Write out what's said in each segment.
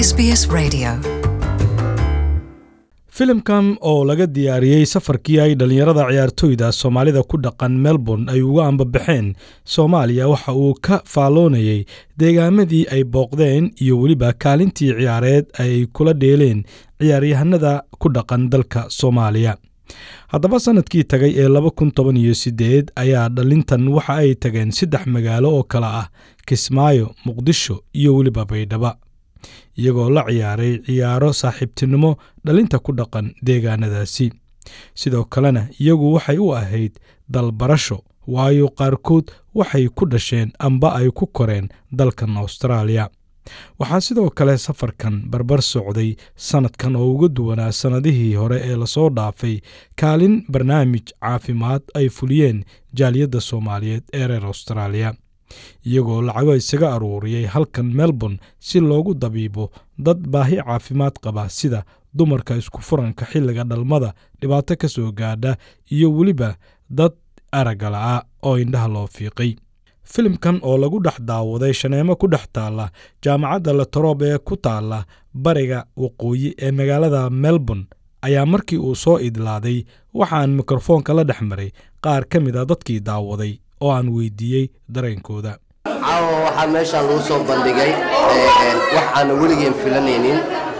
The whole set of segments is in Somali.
SBS Radio. filimkan oo laga diyaariyey safarkii ay dhallinyarada ciyaartoyda soomaalida ku dhaqan melbourne ay uga ambabaxeen soomaaliya waxa uu ka faalloonayey deegaamadii ay booqdeen iyo weliba kaalintii ciyaareed ay kula dheeleen ciyaaryahanada ku dhaqan dalka soomaaliya haddaba sannadkii tagay ee laba kun toban iyo siddeed ayaa dhalintan waxa ay tageen saddex magaalo oo kale ah kismaayo muqdisho iyo weliba baydhaba iyagoo la ciyaaray ciyaaro saaxiibtinimo dhalinta ku dhaqan deegaanadaasi sidoo kalena iyagu waxay u ahayd dalbarasho waayo qaarkood waxay ku dhasheen amba ay ku koreen dalkan austraaliya waxaa sidoo kale safarkan barbar socday sannadkan oo uga duwanaa sannadihii hore ee lasoo dhaafay kaalin barnaamij caafimaad ay fuliyeen jaaliyadda soomaaliyeed ee reer austraaliya iyagoo lacago isaga aruuriyey halkan melbourne si loogu dabiibo dad baahi caafimaad qaba sida dumarka isku furanka xilliga dhalmada dhibaato ka soo gaadha iyo weliba dad aragga la'a oo indhaha loo fiiqay filimkan oo lagu dhex daawaday shaneemo ku dhex taalla jaamacadda latrob ee ku taalla bariga waqooyi ee magaalada melbourne ayaa markii uu soo idlaaday waxaan mikrofoonka la dhex maray qaar ka mid a dadkii daawaday oo aan weydiiyey dareenkooda caawa waxaa meeshaan lagu soo bandhigay wax aan weligeen filanaynin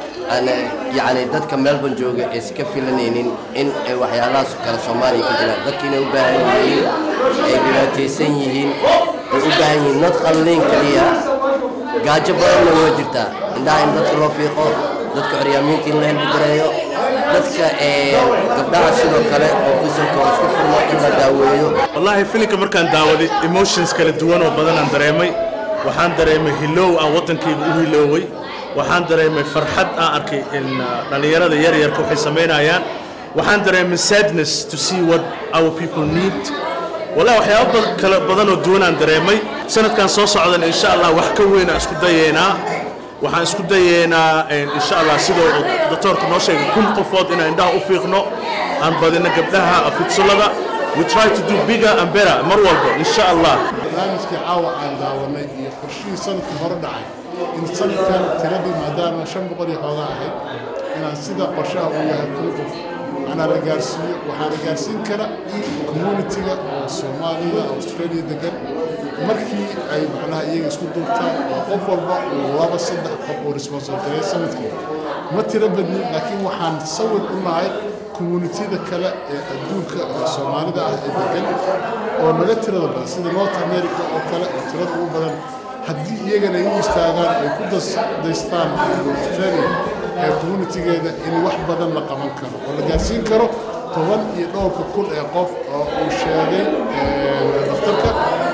yani dadka melbourne jooga aysan ka filanaynin in waxyaalahaas kale soomaaliya ka jiraan dadka inay u baahan yihiin ay dhibaataysan yihiin ay u baahan yihiin nad qalliin keliya gaajo badanna waa jirtaa indhaha in dadka loo fiiqo dadka curyaamiinta in la helbigareeyo dadka gabdhaha sidoo kale oo fisalkooda isku furmo in la daaweeyo wallaahi filimka markaan daawaday emotions kala duwan oo badanaan dareemay waxaan dareemay hilow aan waddankayga u hilooway waxaan dareemay farxad aan arkay in dhallinyarada yaryarka waxay samaynayaan waxaan dareemay sadness to see what our people need wallahi waxyaaba kala badan oo duwanaan dareemay sanadkan soo socdan insha allah wax ka weyn aan isku dayeynaa waxaan isku dayeynaa insha allah sidoo doctoorka noo sheegay kun qofood inaan indhaha u fiiqno aan badino gabdhaha fidsulada we try to do bigger and better mar walba insha allah barnaamijkii caawa aan daawanay iyo qorshihii sanadkii hore dhacay in sanadkan tiradii maadaama shan boqol iyo xoogaa ahayd inaan sida qorshaha uu yahay kun qof anaa la gaarsiiyo waxaa la gaarsiin kara communitiga oo soomaaliya australia degan markii ay macnaha iyaga isku duubtaan oo qof walba uu laba saddex qof uu responsible gareeya sanadkii ma tiro badnin laakiin waxaan sawir u nahay communitida kale ee adduunka oo soomaalida ah ee degan oo naga tirada badan sida north america oo kale oo tirada ugu badan haddii iyagana ay u istaagaan ay ku daystaan australia ee communitigeeda in wax badan la qaban karo oo la gaarsiin karo toban iyo dhowrka kun ee qof oo uu sheegay daftarka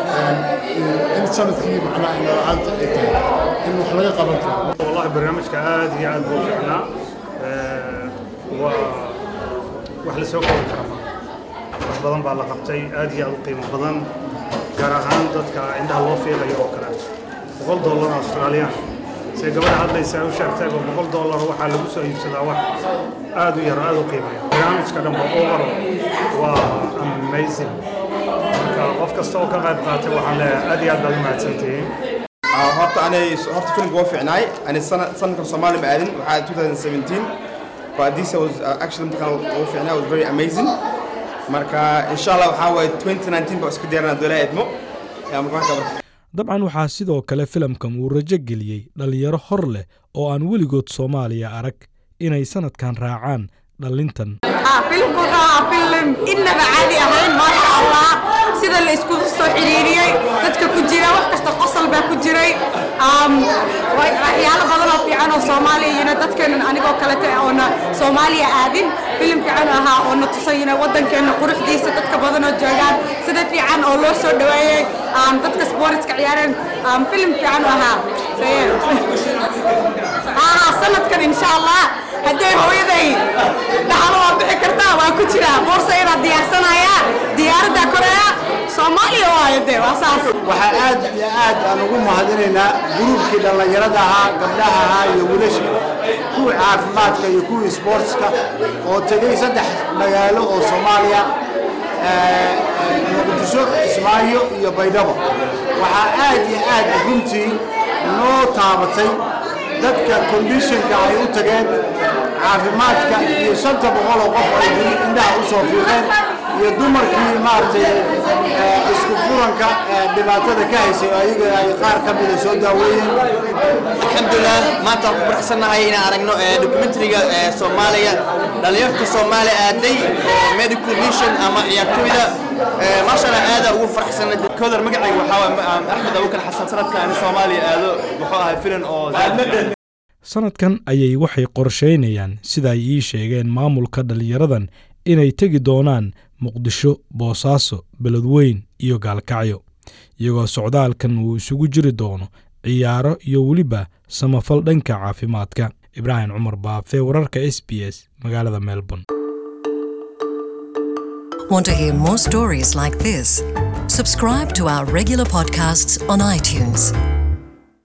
in sanadkii macnaha indhala'aanta ay tahay in wax laga qaban karo والله برنامجك عاد يا عاد بوفعنا و wax la soo koobi kara wax badan baa la qabtay aad iyo aad u qiimo badan gaar ahaan dadka indhaha loo fiiqayo oo kale boqol dollar australian se gabadha hadlaysa u sheegtayba boqol dollar waxaa lagu soo iibsadaa wax aad u yar aad u qiimayo barnaamijka dhanba over waa amazing marka qof kasta oo ka qayb qaatay waxaan leeyahay aad iyo aad baad u mahadsantihiin horta anay horta filimka waa fiicnaay ani sanadkan soomaali ma aadin waxaa 2017 but this was uh, actually markaan ugu fiicnaa was very amazing marka insha allah waxaa waaye 2019 baa isku diyaarana doolaa edmo dabcan waxaa sidoo kale filimkan uu rajo geliyey dhallinyaro hor leh oo aan weligood soomaaliya arag inay sannadkan raacaan dhallintan filimku wuxuu ahaa filim innaba caadi ahayn maasha allah sida la iskugu soo xiriiriyey dadka ku jira wax kasta qosol baa ku jiray waxyaalo badan oo fiican oo soomaaliya yina dadkeennan anigoo kalete oona soomaaliya aadin filim fiican ahaa oo na tusayina waddankeenna quruxdiisa dadka badan oo joogaan sida fiican oo loo soo dhaweeyey dadka sportska ciyaareen filim fiican ahaa haa sanadkan insha allah hadday hooyaday dhaxalo waa bixi kartaa waa ku jiraa boorsa inaa diyaarsanaya diyaaradda koreya soomaaliya waayo dee waa saas waxaa aad iyo aad aan ugu mahadinaynaa gruubkii dhallinyarada ahaa gabdhaha ahaa iyo wiilashii kuwii caafimaadka iyo kuwii sportska oo tegey saddex magaalo oo soomaaliya muqdisho kismaayo iyo baydhabo waxaa aad iyo aad runtii noo taabatay dadka kondishinka ay u tageen caafimaadka iyo shanta boqol oo qof ay weli indhaha u soo fiiqeen iyo dumarkii maaragtay eh, isku furanka eh, dhibaatada ka haysay oo ayaga ay qaar ka mida soo daaweeyeen alxamdulilah maanta waan ku faraxsannahay inaan aragno documentariga soomaaliya dhalinyarta soomaaliya aaday oo medical mission ama ciyaartooyda maasha allah aada ugu faraxsanna koodar magacayga waxaa waaye axmed abubakar xasan sanadka ani soomaaliya aado wuxuu ahay filan oo sannadkan ayay waxay qorshaynayaan sida ay ii sheegeen maamulka dhallinyaradan inay tegi doonaan muqdisho boosaaso beledweyn iyo gaalkacyo iyagoo socdaalkan uu isugu jiri doono ciyaaro iyo weliba samafal dhanka caafimaadka ibraahim cumar baafe wararka s b s magaalada melbourne Want to hear more stories like this? Subscribe to our regular podcasts on iTunes.